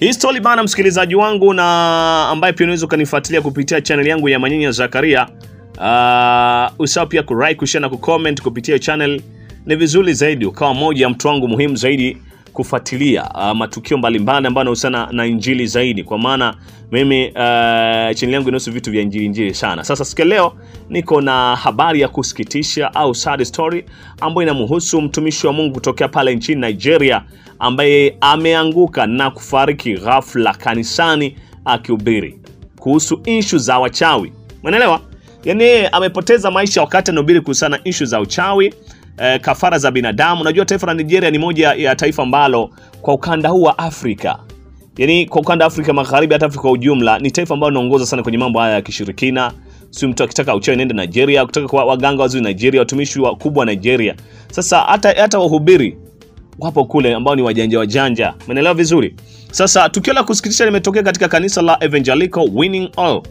Hii story bana, msikilizaji wangu na ambaye pia unaweza ukanifuatilia kupitia channel yangu ya Manyanya Zakaria. Uh, usahau pia kulike, kushare na kucomment kupitia channel. Ni vizuri zaidi ukawa moja ya mtu wangu muhimu zaidi kufuatilia uh, matukio mbalimbali ambayo yanahusiana na injili zaidi, kwa maana mimi uh, channel yangu inahusu vitu vya injili injili sana. Sasa sikia, leo niko na habari ya kusikitisha au sad story ambayo inamhusu mtumishi wa Mungu kutokea pale nchini Nigeria ambaye ameanguka na kufariki ghafla kanisani akihubiri kuhusu inshu za wachawi. Umeelewa? Yaani yeye amepoteza maisha wakati anahubiri kuhusiana na inshu za uchawi eh, kafara za binadamu. Unajua taifa la Nigeria ni moja ya taifa ambalo kwa ukanda huu wa Afrika yani kwa ukanda wa Afrika Magharibi, hata Afrika kwa ujumla, ni taifa ambalo linaongoza sana kwenye mambo haya ya kishirikina. Si mtu akitaka uchawi nenda Nigeria, kutaka kwa waganga wazuri Nigeria, watumishi wakubwa wa Nigeria. Sasa hata hata wahubiri wapo kule ambao ni wajanja wajanja, umeelewa vizuri. Sasa tukio la kusikitisha limetokea katika kanisa la Evangelical Winning All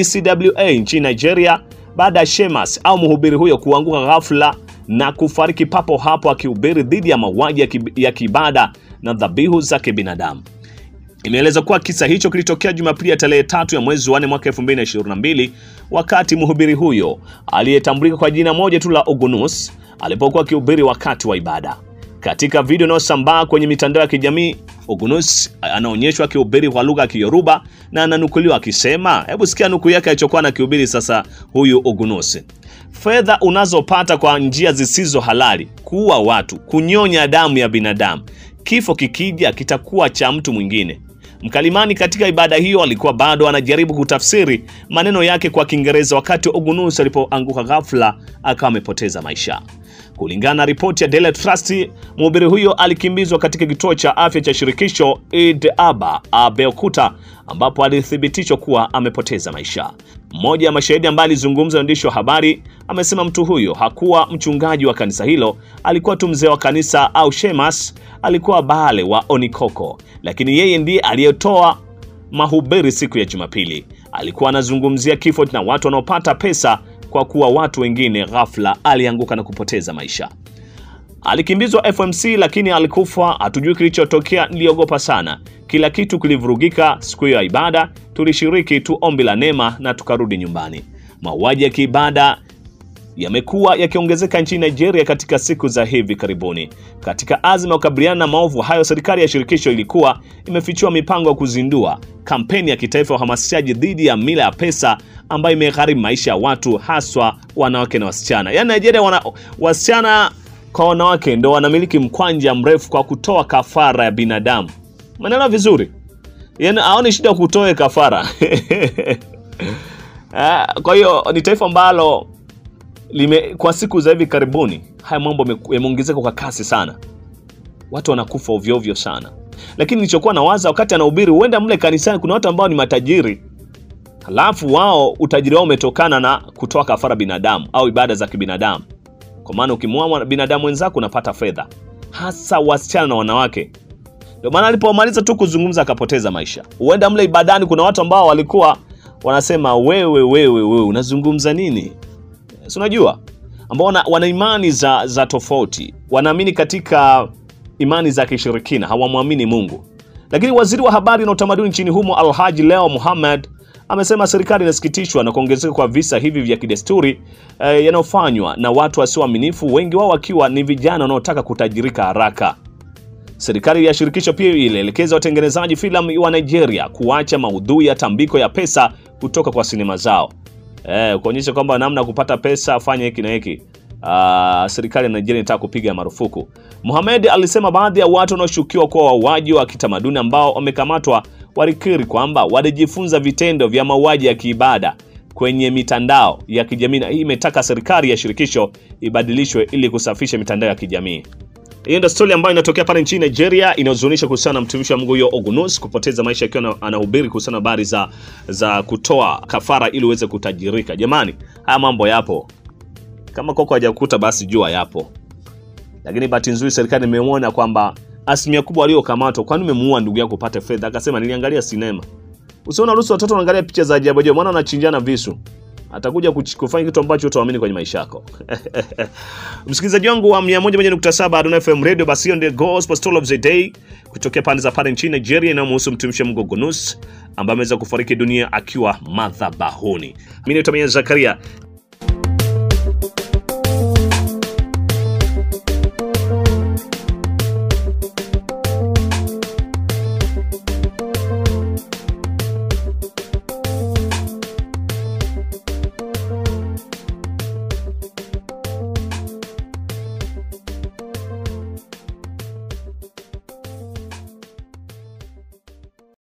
ECWA nchini Nigeria baada ya Shemas au mhubiri huyo kuanguka ghafla na kufariki papo hapo akihubiri dhidi ya mauaji ya ki- ya kiibada na dhabihu za kibinadamu. Imeelezwa kuwa kisa hicho kilitokea Jumapili ya tarehe tatu ya mwezi wa nne mwaka 2022 wakati mhubiri huyo aliyetambulika kwa jina moja tu la Ogunus alipokuwa akihubiri wakati wa ibada. Katika video inayosambaa kwenye mitandao ya kijamii, Ogunus anaonyeshwa akihubiri kwa lugha ya Kiyoruba na ananukuliwa akisema, hebu sikia nukuu yake alichokuwa anakihubiri sasa huyu Ogunus. Fedha unazopata kwa njia zisizo halali, kuua watu, kunyonya damu ya binadamu, kifo kikija kitakuwa cha mtu mwingine. Mkalimani katika ibada hiyo alikuwa bado anajaribu kutafsiri maneno yake kwa Kiingereza wakati Ogunus alipoanguka ghafla akawa amepoteza maisha. Kulingana na ripoti ya Daily Trust, mhubiri huyo alikimbizwa katika kituo cha afya cha shirikisho Eid Aba Abeokuta ambapo alithibitishwa kuwa amepoteza maisha. Mmoja ya mashahidi ambaye alizungumza na waandishi wa habari amesema mtu huyo hakuwa mchungaji wa kanisa hilo, alikuwa tu mzee wa kanisa au shemas, alikuwa baale wa Onikoko, lakini yeye ndiye aliyetoa mahubiri siku ya Jumapili. Alikuwa anazungumzia kifo na watu wanaopata pesa kwa kuwa watu wengine ghafla alianguka na kupoteza maisha. Alikimbizwa FMC lakini alikufa. Hatujui kilichotokea, niliogopa sana. Kila kitu kilivurugika siku hiyo ya ibada. Tulishiriki tu ombi la neema na tukarudi nyumbani. Mauaji ya kiibada yamekuwa yakiongezeka nchini Nigeria katika siku za hivi karibuni. Katika azma ya kukabiliana na maovu hayo, serikali ya shirikisho ilikuwa imefichua mipango ya kuzindua kampeni ya kitaifa ya uhamasishaji dhidi ya mila ya pesa ambayo imegharimu maisha ya watu, haswa wanawake na wasichana. Yaani Nigeria wana, wasichana kwa wanawake ndo wanamiliki mkwanja mrefu kwa kutoa kafara ya binadamu. Maneno vizuri, yaani aoni shida kutoa kafara Ah, kwa hiyo ni taifa ambalo lime kwa siku za hivi karibuni haya mambo yame- yameongezeka kwa kasi sana, watu wanakufa ovyo ovyo sana. Lakini nilichokuwa nawaza wakati anahubiri, huenda mle kanisani kuna watu ambao ni matajiri, halafu wao utajiri wao umetokana na kutoa kafara binadamu au ibada za kibinadamu, kwa maana ukimua binadamu wenzako unapata fedha, hasa wasichana na wanawake. Ndio maana alipomaliza tu kuzungumza akapoteza maisha. Huenda mle ibadani kuna watu ambao walikuwa wanasema wewe, wewe, wewe unazungumza nini? si unajua ambao wana, wana imani za, za tofauti wanaamini katika imani za kishirikina hawamwamini mungu lakini waziri wa habari na utamaduni nchini humo alhaji leo muhammad amesema serikali inasikitishwa na kuongezeka kwa visa hivi vya kidesturi eh, yanayofanywa na watu wasioaminifu wengi wao wakiwa ni vijana wanaotaka kutajirika haraka Serikali ya shirikisho pia ilielekeza watengenezaji filamu wa Nigeria kuacha maudhui ya tambiko ya pesa kutoka kwa sinema zao, eh, kuonyesha kwamba namna ya kupata pesa, fanya hiki na hiki. Ah, serikali ya Nigeria inataka kupiga marufuku. Mohamed alisema baadhi ya watu wanaoshukiwa kuwa wauaji wa kitamaduni ambao wamekamatwa walikiri kwamba walijifunza vitendo vya mauaji ya kiibada kwenye mitandao ya kijamii, na hii imetaka serikali ya shirikisho ibadilishwe ili kusafisha mitandao ya kijamii. Hiyo ndio stori ambayo inatokea pale nchini Nigeria inayozunisha kuhusiana na mtumishi wa Mungu huyo Ogunus kupoteza maisha akiwa ana- anahubiri kuhusiana na habari za, za kutoa kafara ili uweze kutajirika. Jamani, haya mambo yapo, kama koko hajakuta basi jua yapo, lakini bahati nzuri serikali imemwona kwamba asilimia kubwa waliokamatwa, kwani umemuua ndugu yako upate fedha? Akasema niliangalia sinema. Usiona ruhusu watoto wanaangalia picha za ajabu ajabu, maana wanachinjana visu. atakuja kuch- kufanya kitu ambacho utaamini kwenye maisha yako. Msikilizaji wangu wa 101.7 Aduna FM Radio, basi hiyo ndio Gospel Story of the Day kutokea pande za pale nchini Nigeria inayomhusu mtumishi wa Mungu Gunus ambaye ameweza kufariki dunia akiwa madhabahuni. Mimi naitwa Mia Zakaria.